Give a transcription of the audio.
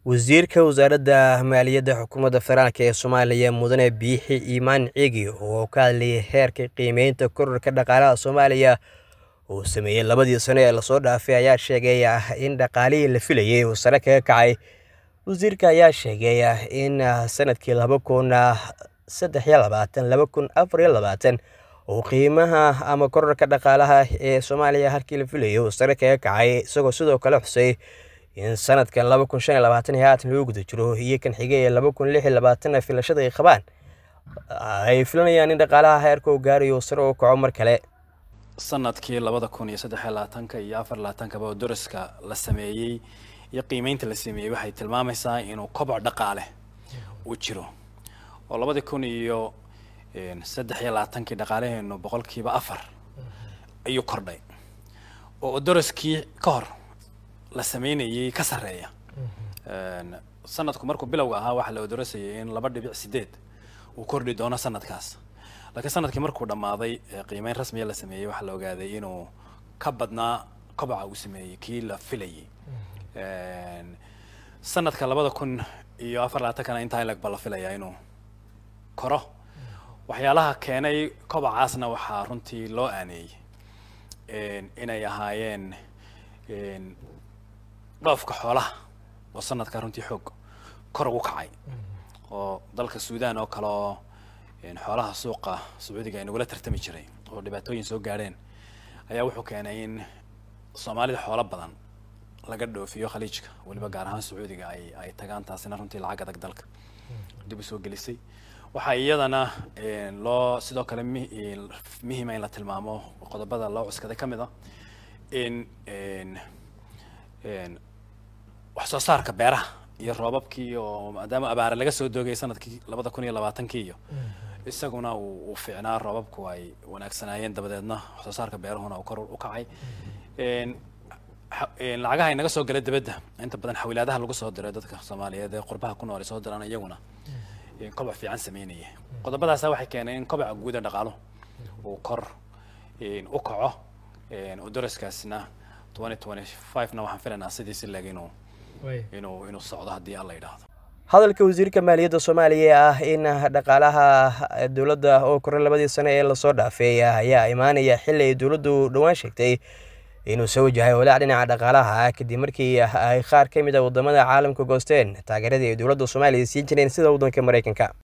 Wasiirka Wasaaradda Maaliyadda Xukuumadda Federaalk ee Soomaaliya Mudane Biixi Imaan Cigi oo ka hadlayay heerka qiimaynta kororka dhaqaalaha Soomaaliya uu sameeyay labadii sano ee lasoo dhaafay ayaa sheegay in dhaqaalihii la filayay uu sare kaga kacay. Wasiirka ayaa sheegay in sanadkii laba kun saddex iyo labaatan laba kun afar iyo labaatan uu qiimaha ama kororka dhaqaalaha ee Soomaaliya halkii la filayay uu sare kaga kacay, isagoo sidoo kale xusay in sanadkan laba kun shan iyo labaatan iyo haatan lagu guda jiro iyo kan xigay ee laba kun lix iyo labaatan filashada ay qabaan ay filanayaan in dhaqaalaha heerka uu gaarayo uu sare u kaco mar kale. sanadkii labada kun iyo saddex iyo labaatanka iyo afar labaatankaba oo daraska la sameeyey iyo qiimeynta la sameeyey waxay tilmaamaysaa inuu koboc dhaqaale uu jiro oo labadii kun iyo saddex iyo labaatankii dhaqaalaheenu boqolkiiba afar ayuu kordhay oo daraskii ka hor la sameynayay ka sarreeya sanadku markuu bilowga ahaa waxaa la odorasayay in laba dhibic sideed uu kordhi doono sanadkaas laakiin sanadkii markuu dhammaaday qiimeyn rasmiya la sameeyey waxaa la ogaaday inuu ka badnaa koboca uu sameeyey kii la filayay sanadka labada kun iyo afar labaatankana intaa ilag ba la filayaa inuu koro waxyaalaha keenay kobocaasna waxaa runtii loo aaneeyey inay ahaayeen dhoofka xoolaha oo sanadka runtii xoog kor ugu kacay oo dalka suudan oo kale oo xoolaha suuqa sacuudiga ay nagula tartami jiray oo dhibaatooyin soo gaadheen ayaa wuxuu keenay in soomaalida xoolo badan laga dhoofiyo khaliijka weliba gaar ahaan sacuudiga ay ay tagaan taasina runtii lacag adag dalka dib u soo gelisay waxaa iyadana loo sidoo kale mi muhiima in la tilmaamo qodobada loo cuskaday ka mid a in wax soo saarka beeraha iyo roobabkii oo maadaama abaare laga soo doogay sanadkii labada kun iyo labaatankii iyo isaguna uu uu fiicnaa roobabku ay wanaagsanaayeen dabadeedna wax soo saarka beerahuna uu kor u kacay lacagaha inaga soo gala dibadda inta badan xawilaadaha lagu soo diray dadka soomaaliyeed ee qurbaha ku nool ay soo diraan iyaguna koboc fiican sameynaya qodobadaasa waxay keeneen in koboca guuda dhaqaalo uu kor u kaco daraskaasna twenty twenty five-na waxaan filaynaa sidiisi leg inuu inuu inuu socdo haddii alla yidhaahdo hadalka wasiirka maaliyadda soomaaliya ee ah in dhaqaalaha dowladda oo koray labadii sano ee lasoo dhaafay ayaa imaanaya xilli ay dowladdu dhowaan sheegtay inuu soo wajahay walaac dhinaca dhaqaalaha kadib markii ay qaar ka mid a wadamada caalamka goosteen taageeradii ay dowladda soomaaliya siin jireen sida waddanka maraykanka